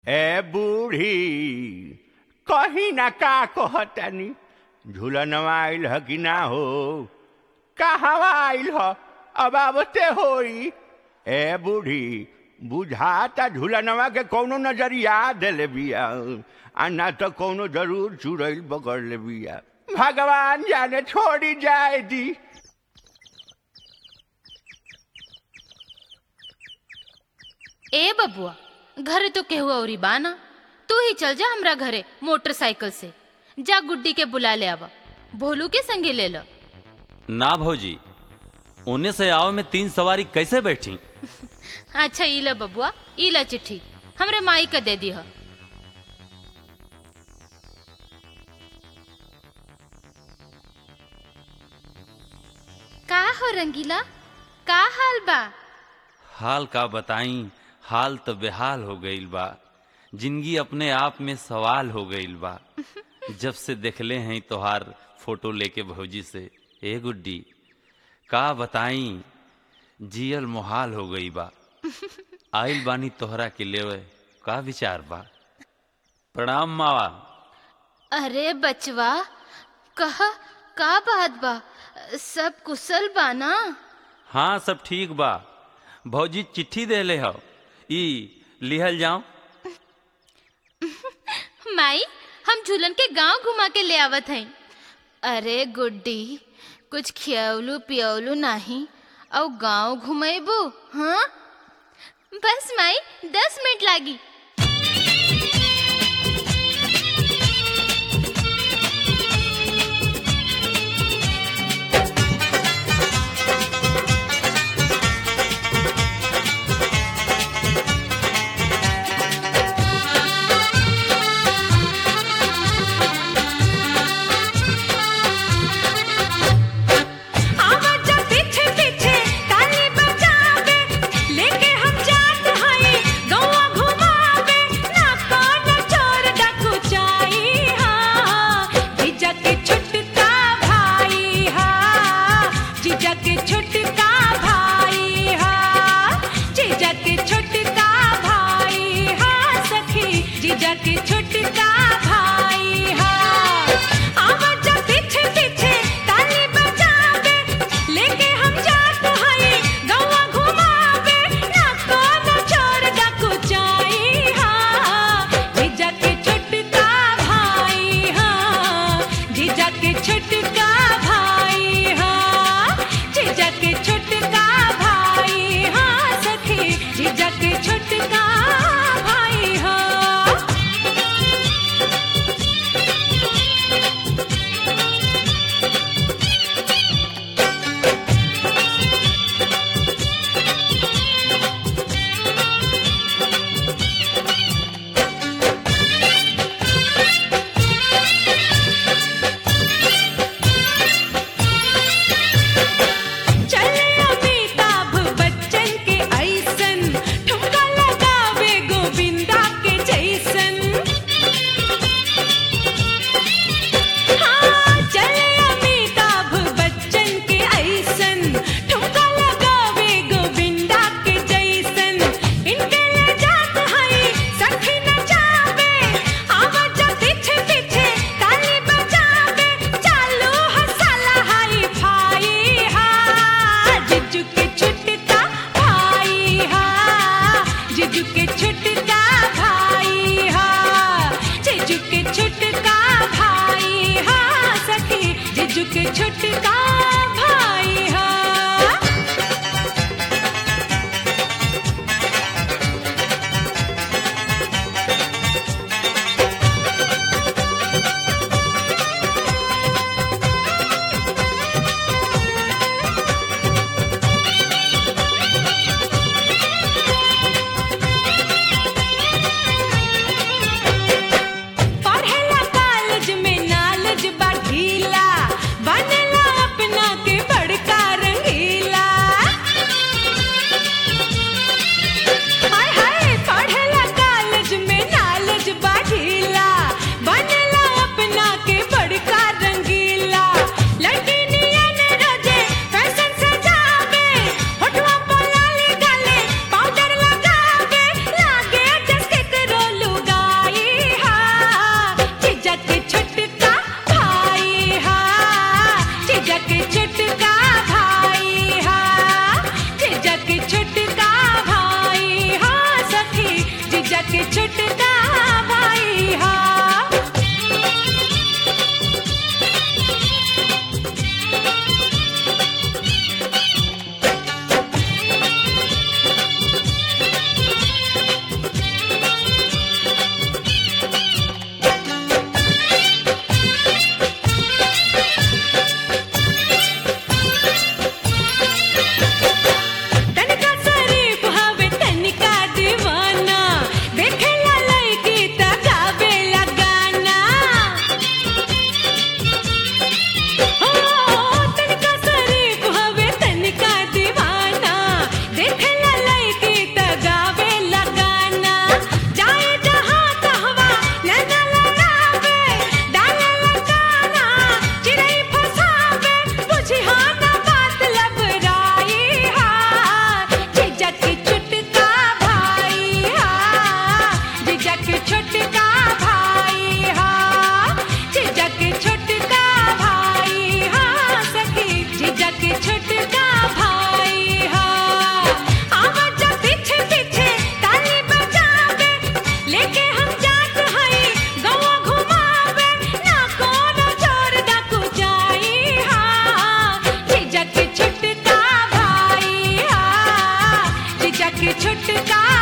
ए बूढ़ी कही ना का कहतानी झूलनवा आइल ह कि ना हो कहवा आइल ह अब आवते होई ए बूढ़ी बुझाता झूलनवा के कौनो नजरिया देले बिया आ ना तो कौनो जरूर चुड़ैल पकड़ ले बिया भगवान जाने छोड़ी जाए दी ए बबुआ घरे तो केहू औरी बाना तू ही चल जा हमरा घरे मोटरसाइकिल से जा गुड्डी के बुला ले आवा भोलू के संगे ले लो ना भौजी ओने से आओ में तीन सवारी कैसे बैठी अच्छा ई ला बबुआ ई ला चिट्ठी हमरे माई का दे दी ह का हो रंगीला का हाल बा हाल का बताई हाल तो बेहाल हो गईल बा जिंदगी अपने आप में सवाल हो गईल बा जब से देखले हैं तोहार फोटो लेके भौजी से ए गुड्डी का बताई जियल मुहाल हो गई बा आइल बानी तोहरा के लेवे का विचार बा प्रणाम मावा अरे बचवा कह का बात बा सब कुशल बा ना हाँ सब ठीक बा भौजी चिट्ठी देले हो ई लिहल जाऊं माई हम झूलन के गांव घुमा के ले आवत हई अरे गुड्डी कुछ खियौलू पियौलू नहीं और गांव घुमेबू हाँ बस माई दस मिनट लागी आवाज पीछे पीछे ताली बजावे लेके हम जात हई गौवा घुमावे जीजा के छोटका भाई हा तनिका शरीफ हवे तनिका दीवाना देखेला लड़की त गावेला गाना हो तनिका शरीफ हवे तनिका दीवाना देखेला लड़की त गावेला गाना जाए जहाँ तहवा नैना लड़ावे डालेला गाना चिड़ै फसावे बुझिहा ना बात लबराई हा जीजा के छुटका भाई हा जीजा के छुटका भाई हा जीजा के छुटका भाई हा सखी जीजा के छुटका भाई हा आवाज पीछे पीछे ताली बजावे लेके हम जात हई गवा घुमावे ना कोनो जोर डाकू जाई हा जीजा के छुटका भाई हा जीजा के छुटका